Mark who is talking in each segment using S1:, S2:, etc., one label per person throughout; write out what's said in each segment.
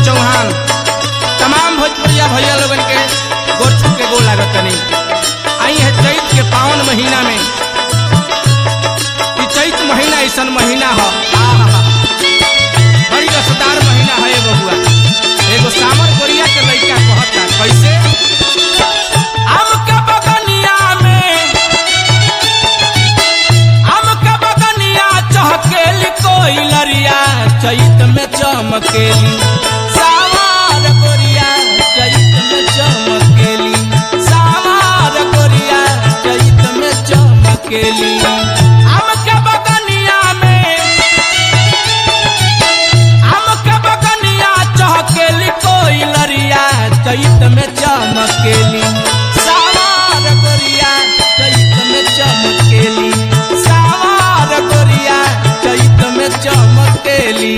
S1: चौहान तमाम भोजपुरिया भैया लोगन के गोर छू के गोर लागत तनी आई है चैत के पावन महीना में ई चैत महीना ऐसन महीना ह आहा बड़ी रसदार महीना है ये बबुआ एगो सामर कोरिया के लइका कहता कैसे आम के बगनिया में आम के बगनिया चहकेली कोई लरिया चैत में चमकेली सावार गोरिया चैत में चमकेली सावार गोरिया चैत में चमकेली आम के बगनिया में आम के बगनिया चहकेली कोई लरिया चैत में चमकेली सावार गोरिया चैत में चमकेली सावार गोरिया चैत में चमकेली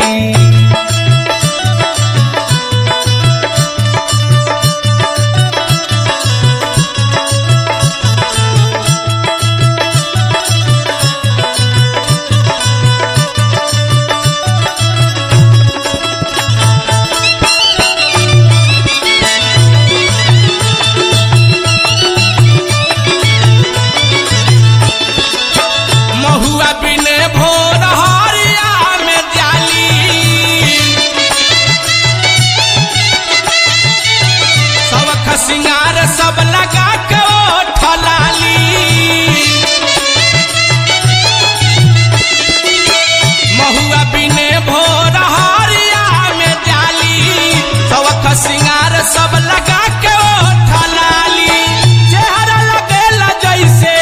S1: महुआ बिने भोर हरिया में जाली सबख सिंगार सब लगा के ओठ लाली महुआ बिने भोर हरिया में जाली सबख सिंगार सब लगा के ओठ लाली चेहरा लगेला जैसे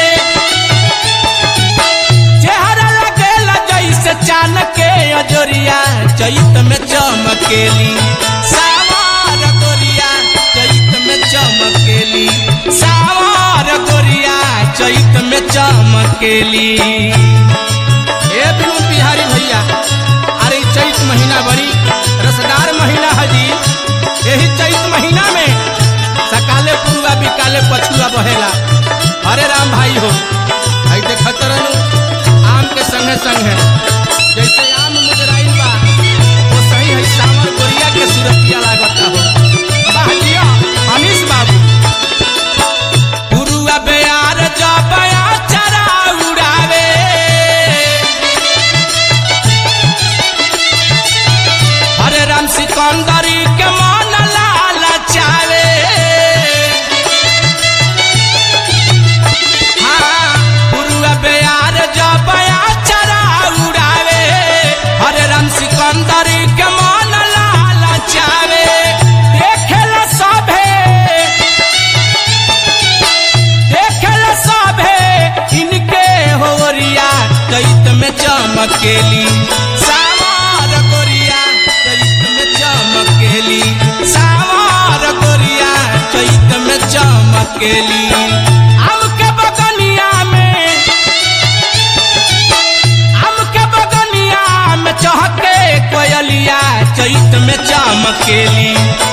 S1: चेहरा लगेला जैसे चान के अजोरिया चैत में चमकेली सावार गोरिया चैत में चमकेली सावार गोरिया चैत में चमकेली ए बिनु बिहारी भैया अरे ई चैत महीना बड़ी रसदार महीना है जी यही चैत महीना में सकाले पुरुआ बिकाले पछुआ बहेला अरे राम भाई हो आई देखत रहनु आम के संगे संगे जैसे आम मुजराइल बा वो सही है सावर गोरिया के सुरतिया लागता हो वाह जिया अनीस बाबू पुरुआ बेयार जबया चरा उड़ावे हरे राम सिकंदरी के मन लाल चावे हाँ, पुरुआ बेयार जबया चरा उड़ावे हरे राम सिकंदरी के मन लाल चावे देखेला सभे देखेला सभे इनके होरिया चैत में चमकेली सावार गोरिया चैत में चमकेली सावार गोरिया चैत में चमकेली आम के बगनिया में आम के बगनिया में चहके कोयलिया चैत में चमकेली